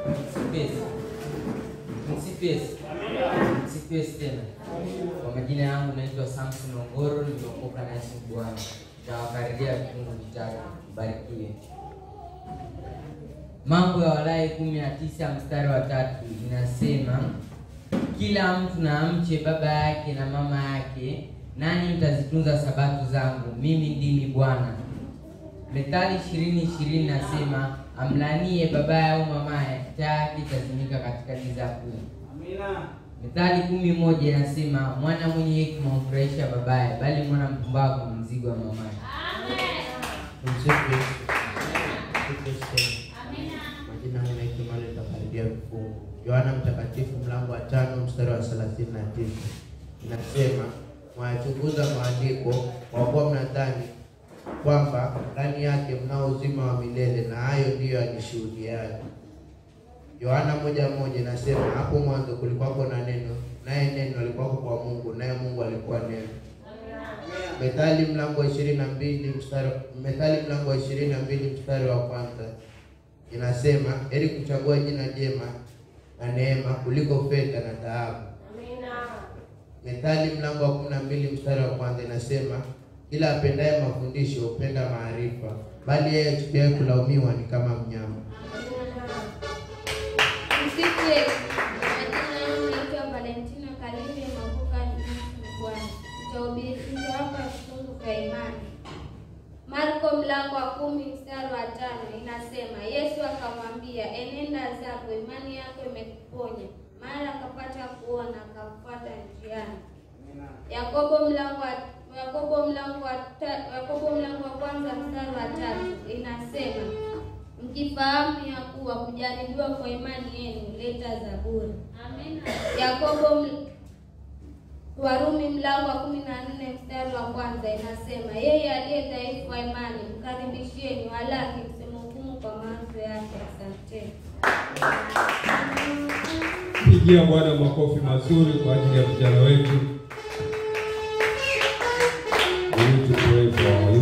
Msipesi. Msipesi. Msipesi tena. Kwa majina yangu naitwa Samson Ongoro, nimeokoka na Yesu Bwana. Nitawakaribia vifungu vitatu. Barikiwe. Mambo ya Walawi kumi na tisa mstari wa tatu inasema kila mtu na amche baba yake na mama yake, nani mtazitunza sabato zangu, mimi ndimi Bwana. Methali ishirini ishirini nasema amlanie babaye au mamaye, taa yake itazimika katika giza kuu. Methali kumi moja inasema mwana mwenye hekima humfurahisha babaye, bali mwana mpumbavu ni mzigo wa mamaye. Tumsifu Yesu. Tumsifu Yesu. Majina yangu naitwa Emmanuel Takaribia Vifungu. Yohana Mtakatifu mlango wa tano mstari wa thelathini na tisa inasema mwayachunguza maandiko kwa kuwa mnadhani kwamba ndani yake mnao uzima wa milele, na hayo ndiyo yanishuhudiayo. Yohana moja moja inasema hapo mwanzo kulikuwako na neno, naye neno alikuwako kwa Mungu, naye Mungu alikuwa neno. Methali mlango wa ishirini na mbili mstari Methali mlango wa ishirini na mbili mstari wa kwanza inasema heri kuchagua jina jema na neema kuliko fedha na dhahabu. Methali mlango wa kumi na mbili mstari wa kwanza inasema kila apendaye mafundisho hupenda maarifa, bali yeye achukiaye kulaumiwa ni kama mnyama. Msifu Yesu. Majina yangu naitwa Valentina Kalinde Mavuka Bwana. Nitawapa vifungu vya imani. Marko mlango wa kumi mstari wa tano inasema Yesu akamwambia, enenda zako, imani yako imekuponya. Mara akapata kuona, akamfuata njiani. Yakobo mlango wa Yakobo mlango wa ta- Yakobo mlango wa kwanza mstari wa tatu inasema mkifahamu ya kuwa kujaribiwa kwa imani yenu huleta zaburi. Yakobo ml- Warumi mlango wa kumi na nne mstari wa kwanza inasema yeye aliye dhaifu wa imani mkaribisheni, walaki msimhukumu kwa mawazo yake. Asanteni. Pigia Bwana makofi mazuri kwa ajili ya vijana wetu. We need to pray for our